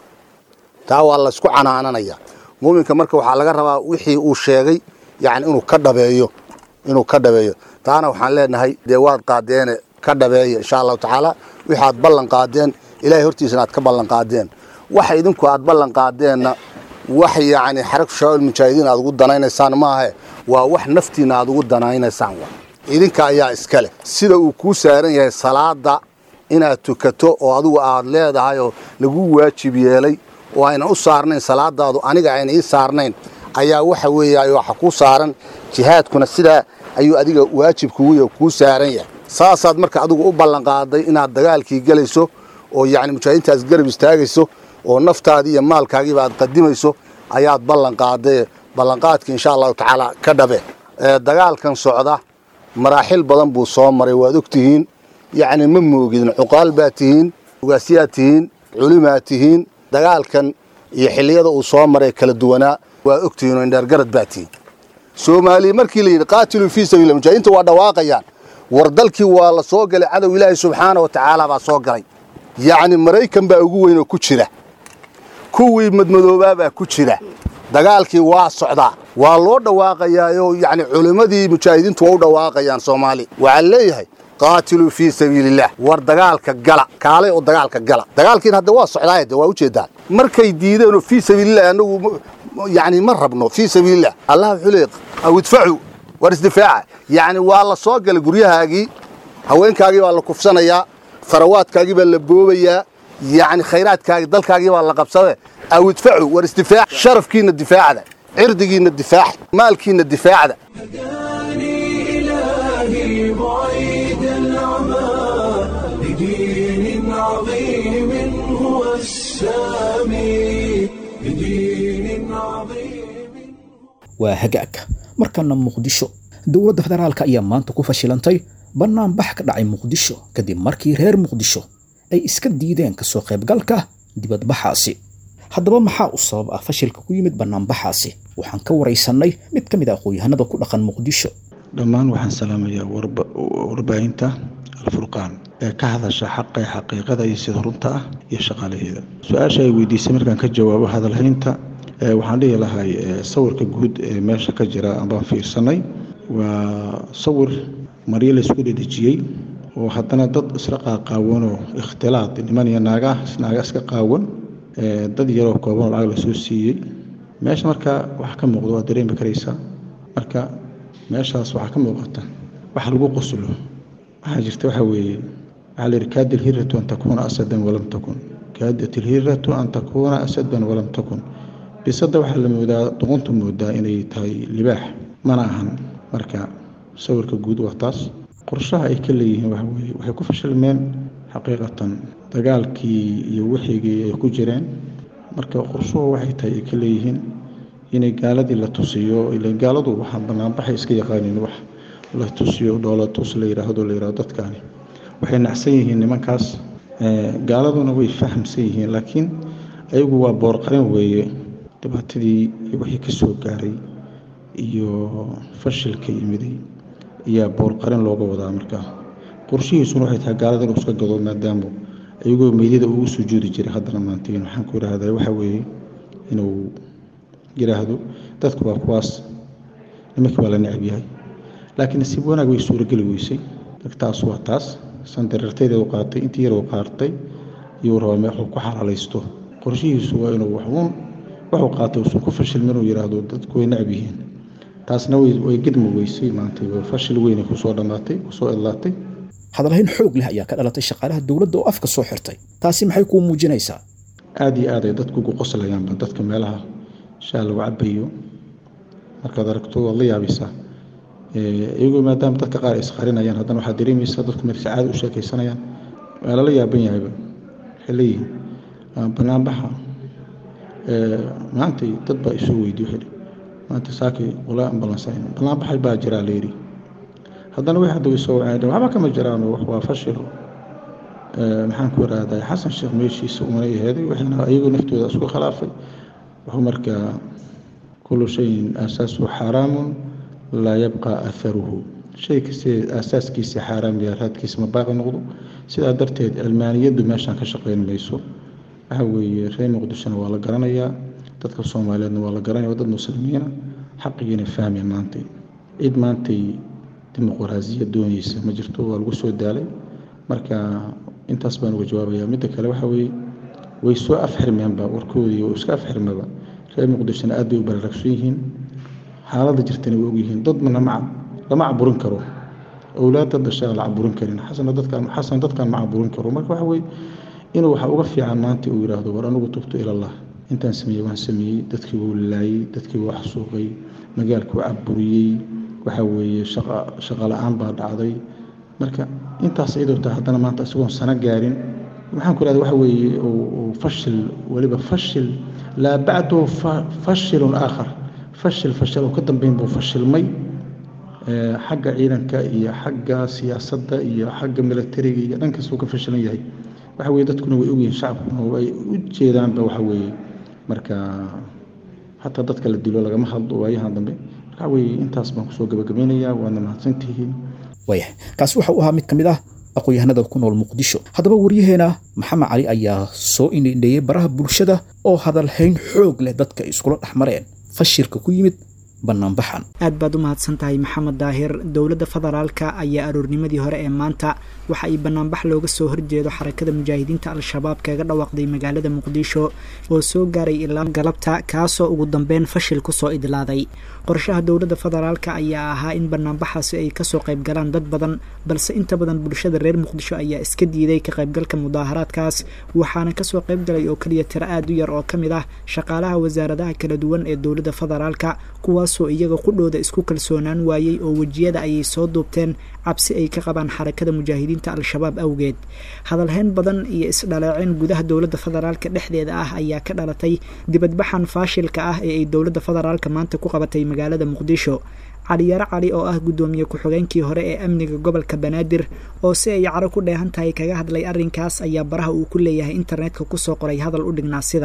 taa waa laysku canaananaya muuminka marka waxaa laga rabaa wixii uu sheegay yani inuu ka dhabeeyo inuu ka dhabeeyo taana waxaan leenahay dee waad qaadeene ka dhabeeya insha allahu tacaala wixi aad ballan qaadeen ilahay hortiisana aad ka ballan qaadeen waxa idinku aad ballan qaadeenna wax yacni xaragtu shabaab mujaahidiin aad ugu danaynaysaan maahe waa wax naftiina aad ugu danaynaysaan wa idinka ayaa iska leh sida uu kuu saaran yahay salaada inaad tukato oo adigu aad leedahay oo lagu waajib yeelay oo aynan u saarnayn salaadaadu aniga ayna ii saarnayn ayaa waxa weeye waxa kuu saaran jihaadkuna sidaa ayuu adiga waajibkugu kuu saaran yahay saasaad marka adigu u ballanqaaday inaad dagaalkii gelayso oo yacni mujaahidiintaas garab istaagayso oo naftaadii iyo maalkaagiiba aad qadimayso ayaad ballanqaaday ballanqaadkii insha allahu tacaala ka dhabe dagaalkan socda maraaxil badan buu soo maray waad ogtihiin yacni ma moogidin cuqaal baad tihiin ugaasyaad tihiin culimaad tihiin dagaalkan iyo xilliyada uu soo maray kala duwanaa waa ogtihiin oo indheergarad baad tihiin soomaaliya markii la yidhi qaatiluu fii sabiila mujaahidiinta waa dhawaaqayaan war dalkii waa la soo galay cadow ilaahi subxaana wa tacaala baa soo galay yacni maraykan baa ugu weyn oo ku jira kuwii madmadoobaa baa ku jira dagaalkii waa socdaa waa loo dhawaaqayaayoo yacni culimmadii mujaahidiintu waa u dhawaaqayaan soomaali waxaa leeyahay qaatiluu fii sabiilillaah war dagaalka gala kaalay oo dagaalka gala dagaalkiina hadda waa socdaaya de waa ujeedaan markay diideenoo fii sabiilillahi annagu yacni ma rabno fii sabiilillah allah wuxuu leeyahy aw idfacu war isdifaaca yacni waa la soo galay guryahaagii haweenkaagii baa la kufsanayaa farawaadkaagii baa la boobayaa yacni khayraadkaagii dalkaagii baa la qabsade aw idfacu war isdifaac sharafkiina difaacda cirdigiina difaac maalkiina difaacda إلهي بعيد العمى لدين عظيم هو السامي لدين عظيم waa hagaag markana muqdisho dowladda federaalka ayaa maanta ku fashilantay bannaanbax ka dhacay muqdisho kadib markii reer muqdisho ay iska diideen kasoo qaybgalka dibadbaxaasi haddaba maxaa u sabab ah fashilka ku yimid bannaanbaxaasi waxaan ka waraysannay mid ka mid ah aqoon-yahanada ku dhaqan muqdisho dhammaan waxaan salaamayaa warbaahinta alfurqaan ee ka hadasha xaqa xaqiiqada iyo sida runta ah iyo shaqaalaheeda su-aasha ay weydiisay markaan ka jawaabo hadalhaynta waxaan dhihi lahay sawirka guud ee meesha ka jira ambaan fiirsanay waa sawir maryo laysku dhedejiyey oo haddana dad isla qaaqaawanoo ikhtilaad niman iyo naaga naaga iska qaawan dad yaroo koobanoo lacag lasoo siiyey meesha marka waxa ka muuqda waa dareemi karaysaa marka meeshaas waxaa ka muuqata wax lagu qoslo waxaa jirta waxa weeye waxaa la yidhi kaada alhiratu an takuuna asadan walam takun kaadat alhiratu an takuuna asadan walam takun bisadda waxaa la moodaa doqontu moodaa inay tahay libaax mana ahan marka sawirka guud waa taas qorshaha ay ka leeyihiin waxa weeye waxay ku fashilmeen xaqiiqatan dagaalkii iyo wixigii ay ku jireen marka qorshuhu waxay tahay ay ka leeyihiin inay gaaladii la tusiyo ila gaaladu waxaa banaanbaxay iska yaqaaniin wax la tusiyo dhoola tus la yidhaahdo la yidhahdo dadkaani waxay nacsan yihiin nimankaas gaaladuna way fahamsan yihiin laakiin ayagu waa boorqarin weeye dhibaatadii wixii ka soo gaaray iyo fashilka yimiday ayaa boorqarin looga wadaa markaa qorshihiisuna waxay tahay gaalada inuu iska gado maadaama iyagoo meydada ugu sujuudi jiray haddana maantiin waxaan ku idhaahdaa waxa weeye inuu yidhaahdo dadku waa kuwaas nimankii waa la necab yahay laakiin nasiib wanaag way suurageli weysay taas waa taas sandarartaydeedu qaatay intii yar uu qaartay iyuu rabaa meexuu ku xalaalaysto qorshihiisu waa inuu waxuun wuxuu qaatay uusan ku fashilmin inuu yidhaahdo dadku way necab yihiin taasna way gedmi weysay maanta fashil weynay kusoo dhammaatay kusoo idlaatay hadalhayn xoog leh ayaa ka dhalatay shaqaalaha dowladda oo afka soo xirtay taasi maxay kuu muujinaysaa aada iyo aad ay dadku ugu qoslayaanba dadka meelaha shaa lagu cabayo markaad aragto waad la yaabaysaa iyagoo maadaama dadka qaar ay isqarinayaan haddana waxaad dareemaysaa dadku marka caadi u sheekaysanayaan waa lala yaaban yahayba waxay leeyihiin banaanbaxa maantay dad baa isoo weydiye waxay maanta saakay walaa ambalansayn banaanbaxay baa jiraa layidhi haddana way hadda way soo waceen waxba kama jiraan waa fashilo maxaan ku irahdaa xasan sheekh meeshiisa umana aheeday waxayna iyagoo naftooda isku khilaafay wuxuu markaa kullu shayin aasaasu xaaraamun laa yabqa aharuhu shay kastee aasaaskiisa xaaraam yaa raadkiisa ma baaqi noqdo sidaa darteed cilmaaniyaddu meeshaan ka shaqayn mayso waxa weeye reer muqdishona waa la garanayaa dadka soomaaliyeedna waa la garanaya waa dad muslimiina xaqigiina fahmaya maantay cid maantay dimuqraasiya doonaysa ma jirto waa lagu soo daalay marka intaas baan uga jawaabaya midda kale waxa weeye way soo afxirmeenba warkoodii oo iska afxirmaba reer muqdishona aad bay u baraaragsan yihiin xaaladda jirtana way ogyihiin dad lama lama caburin karo owlaadda dhashaan la caburin karin xasana dadkaan xasan dadkaan ma caburin karo marka waxa weeye inuu waxa uga fiican maanta uu yidhaahdo war anigu tubto ilallah intaan sameeyey waan sameeyey dadkii wuu laayey dadkii wuu xasuuqay magaalkii wuu caburiyey waxa weeye shaqa shaqa la-aan baa dhacday marka intaas iyadoo tahay haddana maanta isagoon sano gaarin maxaan ku ihahda waxa weeye fashil weliba fashil laa bacdahu fashilun aakhar fashil fashil oo ka dambeyn buu fashilmay xagga ciidanka iyo xagga siyaasadda iyo xagga militariga iyo dhan kasta uu ka fashilan yahay waxa weye dadkuna way ogyihiin shacabkuna way u jeedaanba waxa weeye marka xataa dadka la dilo lagama hadlo waayahan dambe waxa weeye intaas baan kusoo gabagabaynayaa waadna mahadsantihiin waayahay kaasi waxa uu ahaa mid ka mid ah aqoon-yahanada ku nool muqdisho haddaba waryaheena maxamed cali ayaa soo indhindheeyey baraha bulshada oo hadalhayn xoog leh dadka iskula dhex mareen fashilka ku yimid banaanbaxan aad baad u mahadsan tahay maxamed daahir dowladda federaalka ayaa aroornimadii hore ee maanta waxa ay banaanbax looga soo horjeedo xarakada mujaahidiinta al-shabaab kaga dhawaaqday magaalada muqdisho oo soo gaaray ilaa galabta kaasoo ugu dambeyn fashil kusoo idlaaday qorshaha dowladda federaalka ayaa ahaa in banaanbaxaasi ay kasoo qayb galaan dad badan balse inta badan bulshada reer muqdisho ayaa iska diiday ka qaybgalka mudaaharaadkaas waxaana kasoo qayb galay oo keliya tiro aad u yar oo ka mid ah shaqaalaha wasaaradaha kala duwan ee dowladda federaalka kuwaasoo iyaga qudhooda isku kalsoonaan waayey oo wejiyada ayay soo duubteen cabsi ay ka qabaan xarakada mujaahidiinta al-shabaab awgeed hadalhayn badan iyo isdhaleecin gudaha dowladda federaalka dhexdeeda ah ayaa ka dhalatay dibadbaxan faashilka ah ee ay dowladda federaalka maanta ku qabatay magaalada muqdisho caliyaro cali oo ah guddoomiye ku-xigeenkii hore ee amniga gobolka banaadir oo si ay caro ku dheehan tahay kaga hadlay arrinkaas ayaa baraha uu ku leeyahay internetka kusoo qoray hadal u dhignaa sidan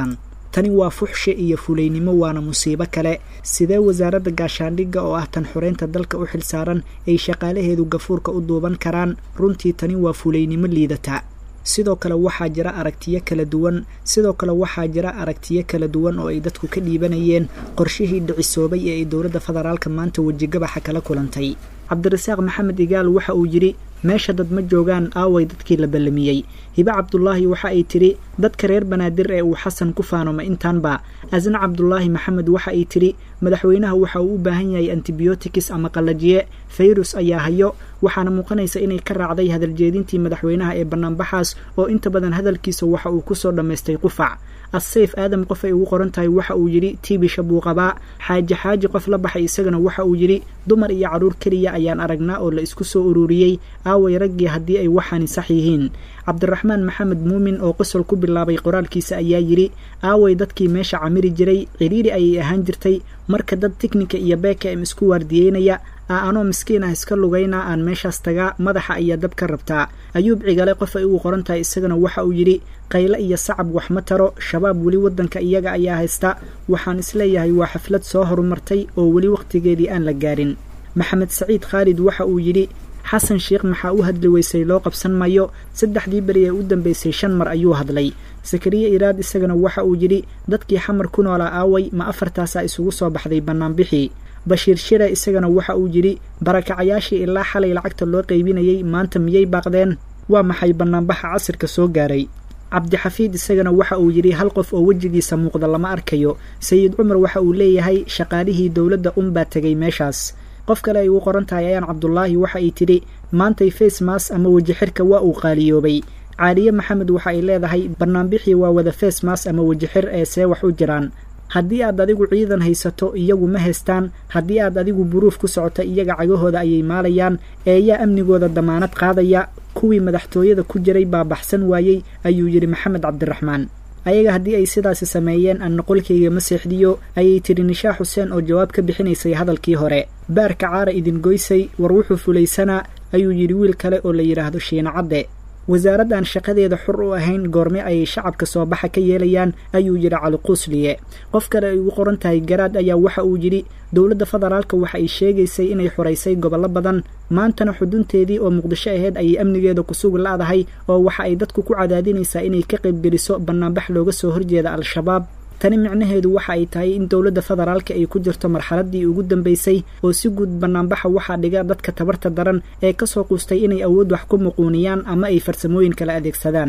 tani waa fuxshe iyo fulaynimo waana musiibo kale sidee wasaaradda gaashaandhigga oo ah tan xoreynta dalka u xilsaaran ay shaqaalaheedu gafuurka u duuban karaan runtii tani waa fulaynimo liidata sidoo kale waxaa jira aragtiyo kala duwan sidoo kale waxaa jira aragtiyo kala duwan oo ay dadku ka dhiibanayeen qorshihii dhicisoobay ee ay dowladda federaalka maanta wejigabaxa kala kulantay cabdirasaaq maxamed igaal waxa uu yidhi meesha dad ma joogaan aaway dadkii la ballamiyey hibe cabdulaahi waxa ay tidhi dadka reer banaadir ee uu xasan ku faanoma intaanba asna cabdulaahi maxamed waxa ay tidhi madaxweynaha waxa uu u baahan yahay antibiotics ama qallajiye fayrus ayaa hayo waxaana muuqanaysa inay ka raacday hadaljeedintii madaxweynaha ee bannaanbaxaas oo inta badan hadalkiisa waxa uu kusoo dhammaystay qufac assayf aadam qof ay ugu qoran tahay waxa uu yidhi tiibisha buu qabaa xaaji xaaji qof la baxay isagana waxa uu yidhi dumar iyo carruur keliya ayaan aragnaa oo la isku soo ururiyey aaway raggii haddii ay waxaani sax yihiin cabdiraxmaan maxamed muumin oo qosol ku bilaabay qoraalkiisa ayaa yidhi aaway dadkii meesha camiri jiray ciriiri ayay ahaan jirtay marka dad tiknika iyo bkm isku waardiyeynaya aa anoo miskiin ah iska lugaynaa aan meeshaas tagaa madaxa ayaa dab ka rabtaa ayuub cigale qof ay ugu qoran tahay isagana waxa uu yidhi qayle iyo sacab wax ma taro shabaab weli waddanka iyaga ayaa haysta waxaan isleeyahay waa xaflad soo horumartay oo weli wakhtigeedii aan la gaarin maxamed saciid khaalid waxa uu yidhi xasan sheikh maxaa u hadli weysay loo qabsan mayo saddexdii beri ee u dambeysay shan mar ayuu hadlay sakariye iraad isagana waxa uu yidhi dadkii xamar ku noolaa aaway ma afartaasaa isugu soo baxday bannaanbixii bashiir shire isagana waxa uu yidhi barakacayaashii ilaa xalay lacagta loo qaybinayay maanta miyay baaqdeen waa maxay bannaanbaxa casirka soo gaaray cabdixafiid isagana waxa uu yidhi hal qof oo wejigiisa muuqda lama arkayo sayid cumar waxa uu leeyahay shaqaalihii dowladda unbaa tegay meeshaas qof kale ay ugu qoran tahay ayaan cabdulaahi waxa ay tidhi maantay facemas ama weji xirka waa uu qaaliyoobay caaliye maxamed waxa ay leedahay bannaanbixii waa wada facemas ama weji xir ee see wax u jiraan haddii aad adigu ciidan haysato iyagu ma haystaan haddii aad adigu buruuf ku socoto iyaga cagahooda ayay maalayaan ee ayaa amnigooda damaanad qaadaya kuwii madaxtooyada ku jiray baa baxsan waayey ayuu yidhi maxamed cabdiraxmaan ayaga haddii ay sidaasi sameeyeen aan noqolkayga ma seexdiyo ayay tidhi nishaa xuseen oo jawaab ka bixinaysay hadalkii hore baarka caara idin goysay war wuxuu fulaysanaa ayuu yidhi wiil kale oo la yidhaahdo shiina cadde wasaaraddan shaqadeeda xur u ahayn goorme ayay shacabka soo baxa ka yeelayaan ayuu yidhi caliquusliye qof kale ay ugu qoran tahay garaad ayaa waxa uu yidhi dowladda federaalka waxa ay sheegaysay inay xoraysay gobollo badan maantana xudunteedii oo muqdisho ahayd ayay amnigeeda ku sugi la'dahay oo waxa ay dadku ku cadaadinaysaa inay ka qaybgeliso bannaanbax looga soo horjeeda al-shabaab tani micnaheedu waxa ay tahay in dowladda federaalka ay ku jirto marxaladdii ugu dambaysay oo si guud bannaanbaxa waxaa dhiga dadka tabarta daran ee ka soo quustay inay awood wax ku muquuniyaan ama ay farsamooyin kala adeegsadaan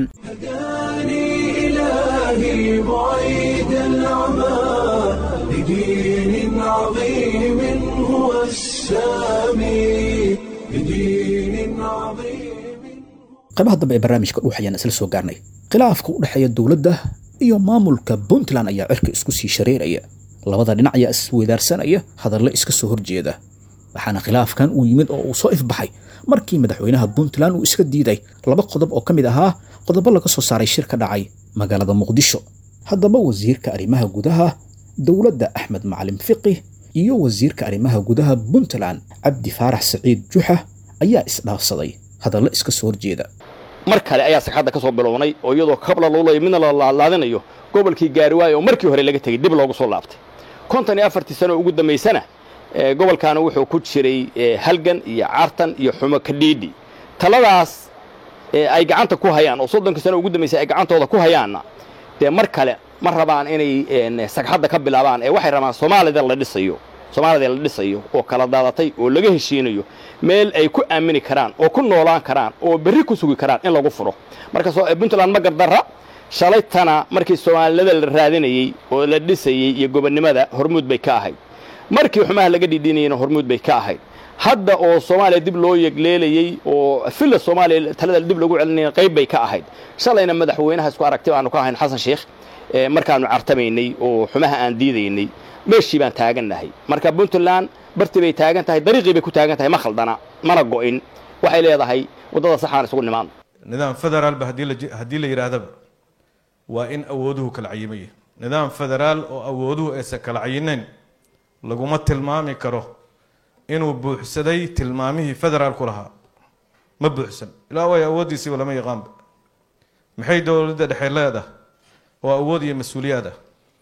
إلهي بعيد العمى لدين عظيم هو السامي لدين عظيم qaybaha dambe ee barnaamijka dhuux ayaan isla soo gaarnay khilaafka u dhexeeya dowladda iyo maamulka puntland ayaa cirka isku sii shareeraya labada dhinac ayaa isweydaarsanaya hadallo iska soo horjeeda waxaana khilaafkan uu yimid oo uu soo ifbaxay markii madaxweynaha puntland uu iska diiday laba qodob oo ka mid ahaa qodobo laga soo saaray shir ka dhacay magaalada muqdisho haddaba wasiirka arrimaha gudaha dowladda axmed macalin fiqi iyo wasiirka arrimaha gudaha puntland cabdi faarax saciid juxa ayaa isdhaafsaday hadallo iska soo horjeeda mar kale ayaa sagxadda ka soo bilownay oo iyadoo kabla luulayo midna la laadlaadinayo gobolkii gaariwaayo oo markii hore laga tegey dib loogu soo laabtay konton iyo afartii sano ugu dambaysana gobolkaana wuxuu ku jiray halgan iyo cartan iyo xumo kadhiidhi taladaas ay gacanta ku hayaan oo soddonkii sano ugu dambaysay ay gacantooda ku hayaanna dee mar kale ma rabaan inay sagxadda ka bilaabaan ee waxay rabaan soomaalida la dhisayo soomaalida la dhisayo oo kala daadatay oo laga heshiinayo meel ay ku aamini karaan oo ku noolaan karaan oo berri ku sugi karaan in lagu furo marka puntland ma gardarra shalaytana markii soomaalida la raadinayey oo la dhisayey iyo gobonnimada hormuud bay ka ahayd markii xumaha laga dhidhinayeyna hormuud bay ka ahayd hadda oo soomaaliya dib loo yegleelayey oo villa soomaaliya talada dib lagu celinaya qayb bay ka ahayd shalayna madaxweynaha isku aragti aanu ka ahayn xasan sheikh markaanu cartamaynay oo xumaha aan diidaynay meeshii baan taagannahay marka puntland bartii bay taagan tahay dariiqii bay ku taagan tahay ma khaldana mana go'in waxay leedahay waddada saxaan isugu nimaadno nidaam federaalba haddii la yidhaahdaba waa in awooduhu kala cayimaya nidaam federaal oo awooduhu aysan kala cayinayn laguma tilmaami karo inuu buuxsaday tilmaamihii federaalku lahaa ma buuxsan ilaa way awooddiisiiba lama yaqaanba maxay dowladda dhexe leedahay oo awood iyo mas-uuliyaad ah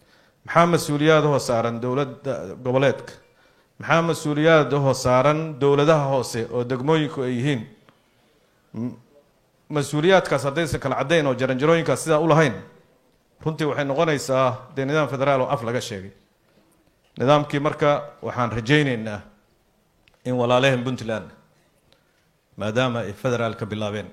maxaa mas-uuliyaadahoo saaran dowladda goboleedka maxaa mas-uuliyaadahoo saaran dowladaha hoose oo degmooyinku ay yihiin mas-uuliyaadkaas haddaysan kala caddayn oo jaranjarooyinkaas sidaa u lahayn runtii waxay noqonaysaa dee nidaam federaal oo af laga sheegay nidaamkii marka waxaan rajayneynaa in walaalehen puntland maadaama ay federaal ka bilaabeen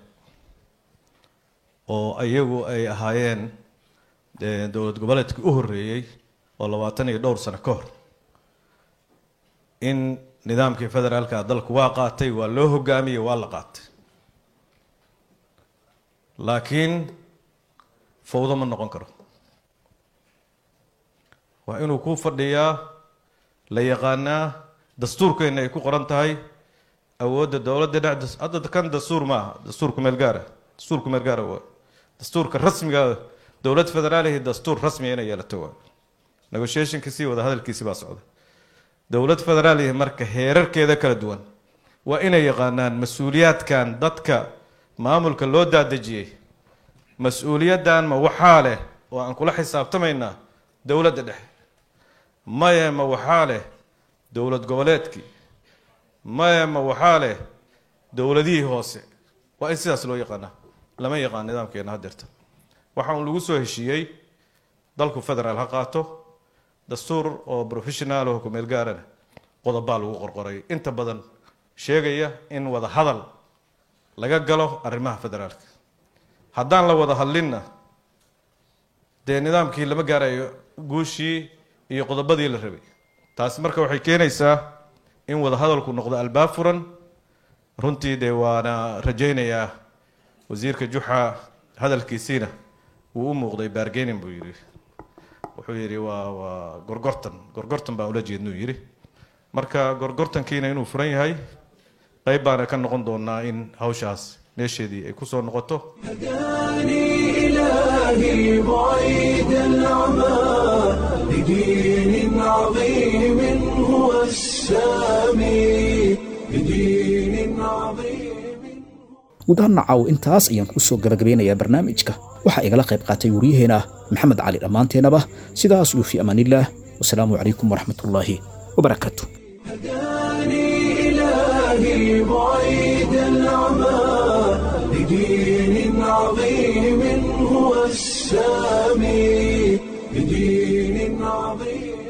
oo iyagu ay ahaayeen dowlad goboleedkii u horreeyey oo labaatan iyo dhowr sano ka hor in nidaamkii federaalka dalku waa qaatay waa loo hogaamiyey waa la qaatay laakiin fawdo ma noqon karo waa inuu ku fadhiyaa la yaqaanaa dastuurkeenna ay ku qoran tahay awoodda dowladda dhec hadda kan dastuur ma aha dastuurku meel gaara dastuurku meel gaara waa dastuurka rasmiga dowlad federaalihi dastuur rasmiga inay yeelato waa negotiationkiisii wada hadalkiisii baa socda dowlad federaalihi marka heerarkeeda kala duwan waa inay yaqaanaan mas-uuliyaadkan dadka maamulka loo daadejiyey mas-uuliyaddan ma waxaa leh oo aan kula xisaabtamaynaa dowladda dhexe maye ma waxaa leh dowlad goboleedkii maye ma waxaa leh dowladihii hoose waa in sidaas loo yaqaanaa lama yaqaan nidaamkeena haddeerta waxa uun lagu soo heshiiyey dalku federaal ha qaato dastuur oo professional oo kumeel gaarana qodobaa lagu qorqoray inta badan sheegaya in wada hadal laga galo arrimaha federaalka haddaan la wada hadlinna dee nidaamkii lama gaarayo guushii iyo qodobadii la rabay taasi marka waxay keenaysaa in wada hadalku noqdo albaab furan runtii dee waana rajaynayaa wasiirka juxa hadalkiisiina wuu u muuqday baargenin buu yidhi wuxuu yidhi waa waa gorgortan gorgortan baan ula jeednuu yidhi marka gorgortankiina inuu furan yahay qayb baana ka noqon doonaa in hawshaas meesheedii ay kusoo noqoto إلهي بعيد العمى لدين عظيم هو السامي لدين عظيم gudahanna caaw intaas ayaan ku soo gabagabeynayaa barnaamijka waxaa igala qayb qaatay waryaheena maxamed cali dhammaanteenaba sidaas iyo fi amaanillaah wasalaamu calaykum waraxmatullaahi wabarakaatu إلهي بعيد العمى لدين عظيم هو السامي لدين عظيم